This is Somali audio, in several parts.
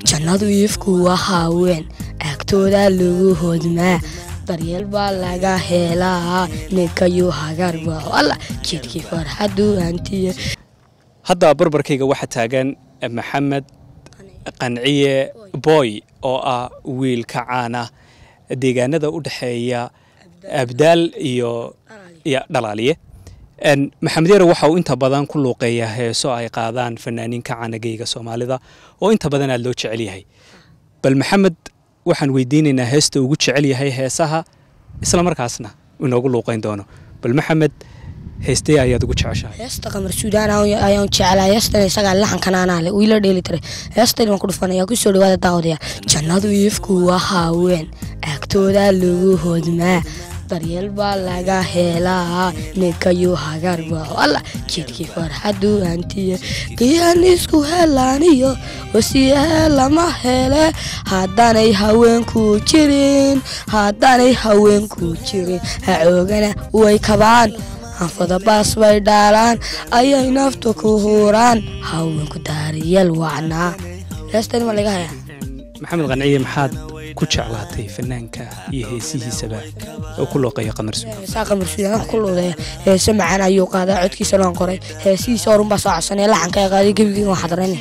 jannadu iifku waa haween agtooda lagu hodmaa daryeel baa laga helaa ninkayuu hagarba alla jidkii farxadu hantiye hadda barbarkayga waxaa taagan maxamed qanciye boy oo ah wiil ka caana deegaanada u dhexeeya abdaal iyo iyo dhalaaliye maxamed yare waxa uu inta badan ku luuqeeyaa heeso ay qaadaan fanaaniin ka caana geyga soomaalida oo inta badan aad loo jecel yahay bal maxamed waxaan weydiinaynaa heesta ugu jecel yahay heesaha isla markaasna inoogu luuqeyn doono bal maxamed heestee ayaad ugu jeceshahay heesta qamar suudaan ayaan jeclaa heestan isagaa laxankan anaa leh wiila dheeli tiray heestan waan ku dhufanaya kusoo dhawaada daawadayaal jannadu iifku waa haween agtooda lagu hodmaa daryeel baa laga helaa ninkayuu hagarba alla jidkii farxadu hantiye qiyan isku helaaniyo wasiyahe lama hele haddaanay haweenku jirin haddaanay haweenku jirin hacoogana way kabaan anfada baas bay dhaalaan ayay nafta ku huuraan haweenku daariyeel wacnaa heestan ma laga hayaa maxamed qanciye maxaad ku jeclaatay fanaanka iyo heesihiisaba oo ku looqeeya qamar suud heesaa qamar suudaan ku luudeeya heese macaan ayuu qaadaa codkiisa loon qoray heesihiisa horunbaa soo codsanaya laxanka ee qaaday gebigeyga waan xadaranay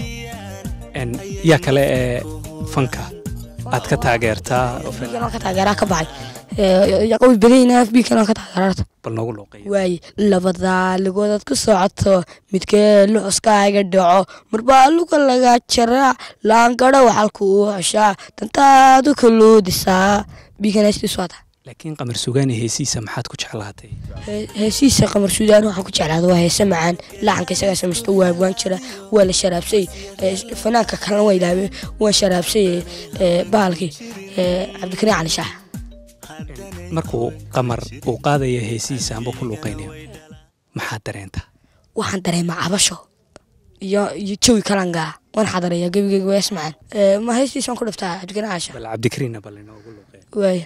yaa kale ee fanka aad ka taageertaa oo fan- biikan waan ka taageeraa ka baxay qawi badayna biikan waan ka taageeraarta bal noogu looqeeya waaye labadaa ligoodaad ku socoto midkee luxuskaaga dhaco marbaa luga laga jaraa laangaro waxalku uu heshaa dantaadu kaluudisaa biikanaystiisu waata laakiin qamar sugaani heesihiisa maxaad ku jeclaatay heesihiisa qamar suudaan waxaan ku jeclaada waa heese macaan lacanka isagaa samaysta waa waan jira waa la sharaabsay fanaanka kalena waa ilaabe waan sharaabsay bahalkii cabdikariin cali shaax markuu qamar uu qaadaya heesihiisa amba ku luuqeynayo maxaad dareentaa waxaan dareemaa cabasho iyo iyo jawi kalangaa waan xadareeya gebigeyga waa hees macaan ma heestiisaan ku dhiftaa cabdikariin cali shaax bal cabdikariinna bal inoogu luuqeeya waaya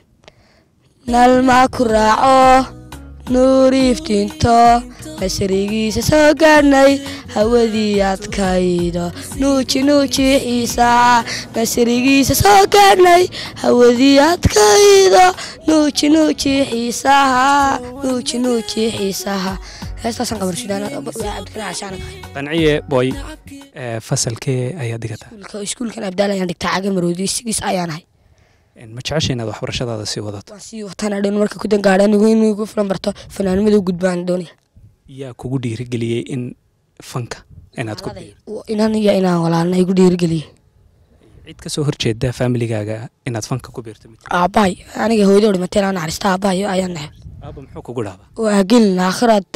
nalmaa ku raaco nuur iftiinto nasrigiisa soo gaadhnay hawadii adkaydo nuuji nuuji xiisaa nasrigiisa soo gaadhnay hawadii adkaydo nuuji nuuji xiisaha nuuji nuuji xiisaha heestaasaan qamar sudaan cabdikariin cashaan qanciye boy ee, fasalkee ayaad dhigataa iskuulkan abdaal ayaan dhigtaa caga maroodi sigiis ayaan ahay ma jecesha inaad waxbarashadaada sii wadato waan sii wataan dhan marka ku dangaadha anigu inuu igu filan barto fanaanimada u gudbaan doonaya yaa kugu dhiirigeliyey in fanka inaad ku biirto inan iyo inaan walaalna igu dhiirigeliyey cid ka soo horjeeda familigaaga inaad fanka ku biirto mid aabbahay aniga hooyadoo dhimatay inaan naxariista aabbahay ayaan nahay aaba muxuu kugu dhaaba waa gelin aakhiraad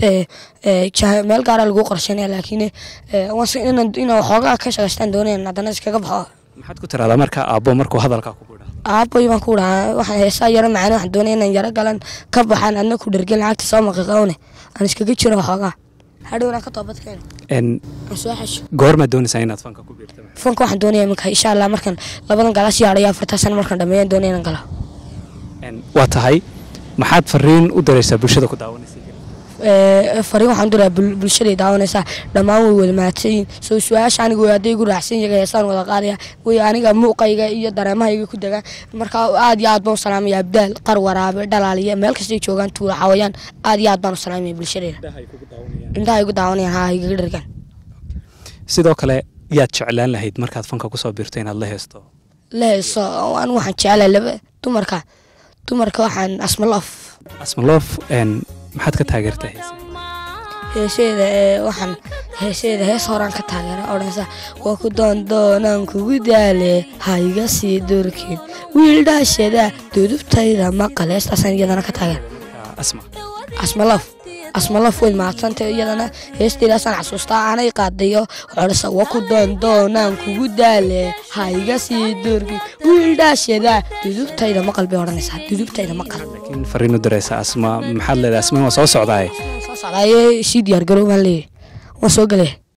meel gaara lagu qorsheynaya laakiin inaan waxoogaa ka shaqaystaan doonayn haddana iskaga baxo maxaad ku tiraahdaa marka aabbo markuu hadalkaa kugu dhaaba aabboy baan ku dhahaa waxaan heesaa yaro macaan waxaan doonaya inaan yaro galan ka baxaan adna ku dhergelin lacagta soo maqiqawne aan iskaga jiro waxoogaa hadhowna ka toobadkeen En, aan soo xesho goormaad doonaysaa inaad fanka ku biirto fanka waxaan doonaya iminka insha allah markan labadan galaas yaadhayo afartaa sana markaan dhameeyaan doonaya inaan galo En, waa tahay maxaad fariin u daraysaa bulshada ku daawanaysa Ee, fariin waxaan diraa bulshaday daawanaysaa dhammaan way wada mahadsanyihin soo su-aasha aniga way hadday igu raacsan yaga heesaan wada qaadaya way aniga muuqayga iyo dareemahayga ku degaan marka aad iyo aad baan u salaamaya abdaal qar waraabe dhalaaliya meel kastay joogaan tuula xawayaan aad iyo aad baan u salaamaya bulshadayda indhaha igu daawanayaan haa igaga dhargaan sidoo kale yaad jeclaan lahayd markaad fanka kusoo biirto inaad la heesto la heeso anigu waxaan jecelahay laba dumarka dumarka waxaan asmaloof asmaloof en, maxaad ka taageertaa heesa heeseeda ee waxaan heeseeda hees horaan ka taageera odhansa waa ku doondoonaan kugu daale ha iga sii durkin wiil dhaashada dudubtayda maqal heestaasaan iyadana ka taageera asma asmalof asmalof way mahadsanta iyadana heesteedaasaan xasuustaa aanay qaadayo odhansa waa ku doondoonaan kugu daale ha iga sii durkin wiil dhaashada dudubtayda maqal bay odhanaysaa dudubtayda maqal laakiin fariin u daraysa asma maxaad leedahay asma waa soo socdaaye soo socdaaye sii diyaar garow baan leeyahay waan soo gelaya